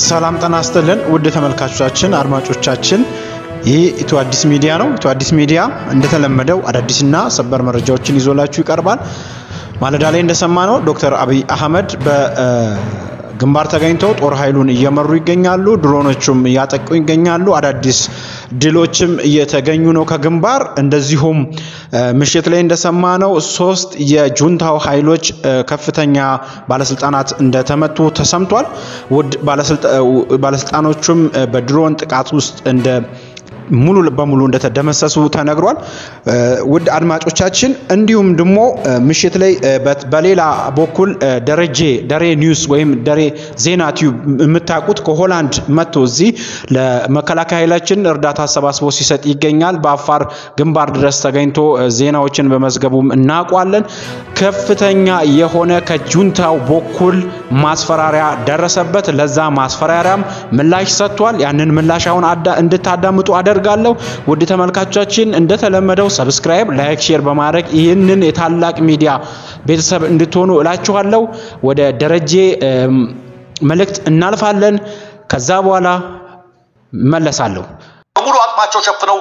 ሰላም ጤና ይስጥልን ውድ ተመልካቾቻችን፣ አድማጮቻችን ይህ ኢትዮ አዲስ ሚዲያ ነው። ኢትዮ አዲስ ሚዲያ እንደተለመደው አዳዲስና ሰበር መረጃዎችን ይዞላችሁ ይቀርባል። ማለዳ ላይ እንደሰማነው ዶክተር አብይ አህመድ በግንባር ተገኝተው ጦር ኃይሉን እየመሩ ይገኛሉ። ድሮኖቹም እያጠቁ ይገኛሉ። አዳዲስ ድሎችም እየተገኙ ነው ከግንባር። እንደዚሁም ምሽት ላይ እንደሰማነው ሶስት የጁንታው ኃይሎች ከፍተኛ ባለስልጣናት እንደተመቱ ተሰምቷል። ውድ ባለስልጣኖቹም በድሮን ጥቃት ውስጥ እንደ ሙሉ በሙሉ እንደተደመሰሱ ተነግሯል። ውድ አድማጮቻችን እንዲሁም ደግሞ ምሽት ላይ በሌላ በኩል ደረጀ ደሬ ኒውስ ወይም ደሬ ዜና ቲዩብ የምታውቁት ከሆላንድ መጥቶ እዚህ ለመከላከያ ኃይላችን እርዳታ አሰባስቦ ሲሰጥ ይገኛል። በአፋር ግንባር ድረስ ተገኝቶ ዜናዎችን በመዝገቡም እናውቋለን። ከፍተኛ የሆነ ከጁንታው በኩል ማስፈራሪያ ደረሰበት። ለዛ ማስፈራሪያም ምላሽ ሰጥቷል። ያንን ምላሽ አሁን እንድታዳምጡ አደርጋለሁ። ውድ ተመልካቾቻችን እንደተለመደው ሰብስክራይብ፣ ላይክ፣ ሼር በማድረግ ይህንን የታላቅ ሚዲያ ቤተሰብ እንድትሆኑ እላችኋለሁ። ወደ ደረጀ መልእክት እናልፋለን። ከዛ በኋላ መለሳለሁ። በሙሉ አቅማቸው ሸፍነው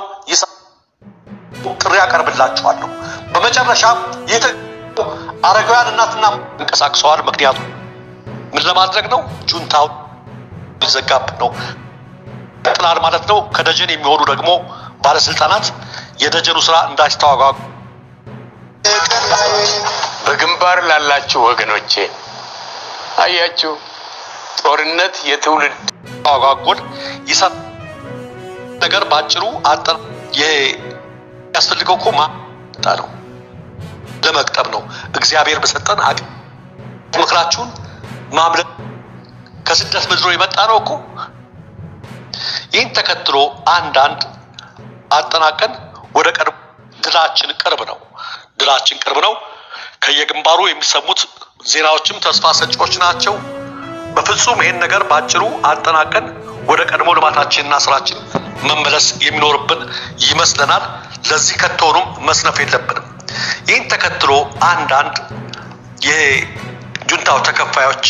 ጥሪ ያቀርብላችኋለሁ። በመጨረሻ አረጋውያን እናትና እንቀሳቅሰዋል። ምክንያቱም ምን ለማድረግ ነው? ጁንታው ሊዘጋብን ነው ጥላል ማለት ነው። ከደጀን የሚሆኑ ደግሞ ባለስልጣናት የደጀኑ ስራ እንዳይስተዋጓጉ በግንባር ላላችሁ ወገኖቼ አያችሁ፣ ጦርነት የትውልድ ተዋጓጎል ይሰጥ ነገር ባጭሩ አጠር የሚያስፈልገው እኮ ማጣ ነው ለመቅጠብ ነው። እግዚአብሔር በሰጠን አቅም ምክራችሁን ማምለጥ ከስደት ምድሮ የመጣ ነው እኮ ይህን ተከትሎ አንዳንድ አጠናቀን ወደ ቀድሞ ድላችን ቅርብ ነው፣ ድላችን ቅርብ ነው። ከየግንባሩ የሚሰሙት ዜናዎችም ተስፋ ሰጪዎች ናቸው። በፍጹም ይህን ነገር ባጭሩ አጠናቀን ወደ ቀድሞ ልማታችንና ስራችን መመለስ የሚኖርብን ይመስለናል። ለዚህ ከቶኑም መስነፍ የለብንም። ይህን ተከትሎ አንዳንድ የጁንታው ተከፋዮች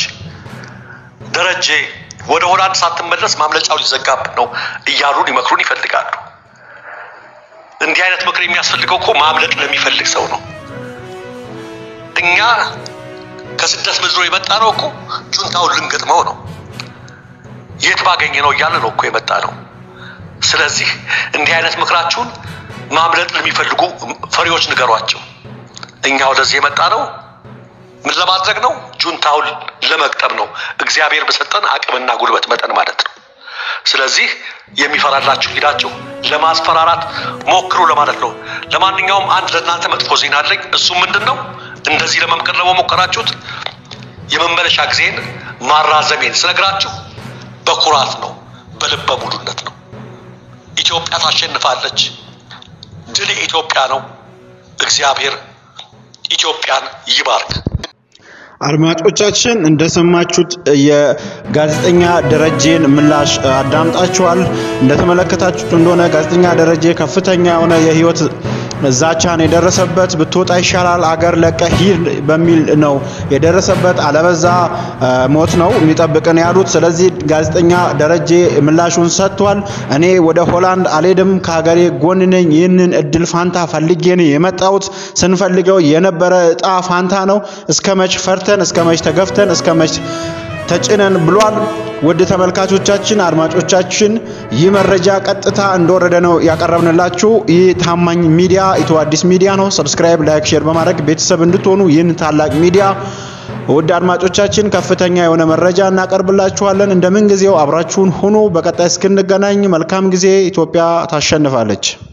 ደረጀ ወደ ሆላንድ ሳትመለስ ማምለጫው ሊዘጋብን ነው እያሉ ሊመክሩን ይፈልጋሉ። እንዲህ አይነት ምክር የሚያስፈልገው እኮ ማምለጥ ለሚፈልግ ሰው ነው። እኛ ከስደት ምድሮ የመጣ ነው እኮ ጁንታውን ልንገጥመው ነው። የት ባገኘ ነው እያለ ነው እኮ የመጣ ነው። ስለዚህ እንዲህ አይነት ምክራችሁን ማምለጥ ለሚፈልጉ ፈሪዎች ንገሯቸው። እኛ ወደዚህ የመጣ ነው ምን ለማድረግ ነው? ጁንታውን ለመቅጠም ነው። እግዚአብሔር በሰጠን አቅምና ጉልበት መጠን ማለት ነው። ስለዚህ የሚፈራላችሁ ሂዳችሁ ለማስፈራራት ሞክሩ ለማለት ነው። ለማንኛውም አንድ ለእናንተ መጥፎ ዜና አለኝ። እሱ ምንድን ነው? እንደዚህ ለመምከር ለመሞከራችሁት የመመለሻ ጊዜን ማራዘሜን ስነግራችሁ በኩራት ነው፣ በልበ ሙሉነት ነው። ኢትዮጵያ ታሸንፋለች። ድል የኢትዮጵያ ነው። እግዚአብሔር ኢትዮጵያን ይባርክ። አድማጮቻችን እንደሰማችሁት የጋዜጠኛ ደረጀን ምላሽ አዳምጣችኋል። እንደተመለከታችሁት እንደሆነ ጋዜጠኛ ደረጀ ከፍተኛ የሆነ የህይወት ዛቻን የደረሰበት ብትወጣ ይሻላል አገር ለቀህ ሂድ በሚል ነው የደረሰበት። አለበዛ ሞት ነው የሚጠብቅን ያሉት። ስለዚህ ጋዜጠኛ ደረጀ ምላሹን ሰጥቷል። እኔ ወደ ሆላንድ አልሄድም፣ ከሀገሬ ጎን ነኝ። ይህንን እድል ፋንታ ፈልጌ ነው የመጣሁት። ስንፈልገው የነበረ እጣ ፋንታ ነው። እስከ መች ፈርተን፣ እስከ መች ተገፍተን፣ እስከ መች ተጭነን ብሏል። ውድ ተመልካቾቻችን፣ አድማጮቻችን ይህ መረጃ ቀጥታ እንደወረደ ነው ያቀረብንላችሁ። ይህ ታማኝ ሚዲያ ኢትዮ አዲስ ሚዲያ ነው። ሰብስክራይብ፣ ላይክ፣ ሼር በማድረግ ቤተሰብ እንድትሆኑ ይህን ታላቅ ሚዲያ ውድ አድማጮቻችን ከፍተኛ የሆነ መረጃ እናቀርብላችኋለን። እንደምን ጊዜው አብራችሁን ሁኑ። በቀጣይ እስክንገናኝ መልካም ጊዜ። ኢትዮጵያ ታሸንፋለች።